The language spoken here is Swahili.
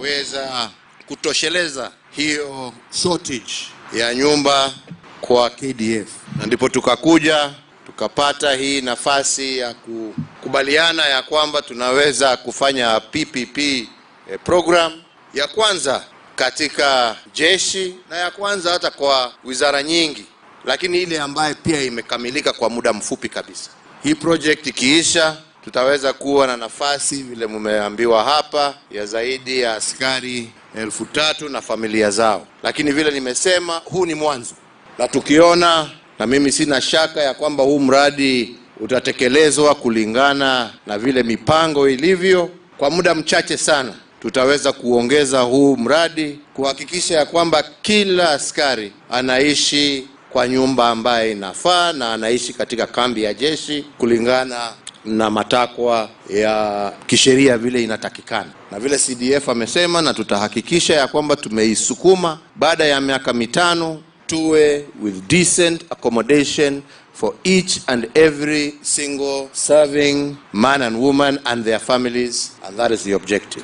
tutaweza kutosheleza hiyo shortage ya nyumba kwa KDF, na ndipo tukakuja tukapata hii nafasi ya kukubaliana ya kwamba tunaweza kufanya PPP eh, program ya kwanza katika jeshi na ya kwanza hata kwa wizara nyingi, lakini ile ambayo pia imekamilika kwa muda mfupi kabisa. Hii project ikiisha, tutaweza kuwa na nafasi vile mmeambiwa hapa ya zaidi ya askari elfu tatu na familia zao, lakini vile nimesema, huu ni mwanzo, na tukiona, na mimi sina shaka ya kwamba huu mradi utatekelezwa kulingana na vile mipango ilivyo, kwa muda mchache sana tutaweza kuongeza huu mradi kuhakikisha ya kwamba kila askari anaishi kwa nyumba ambaye inafaa na anaishi katika kambi ya jeshi kulingana na matakwa ya kisheria vile inatakikana na vile CDF amesema, na tutahakikisha ya kwamba tumeisukuma baada ya miaka mitano tuwe with decent accommodation for each and every single serving man and woman and their families and that is the objective.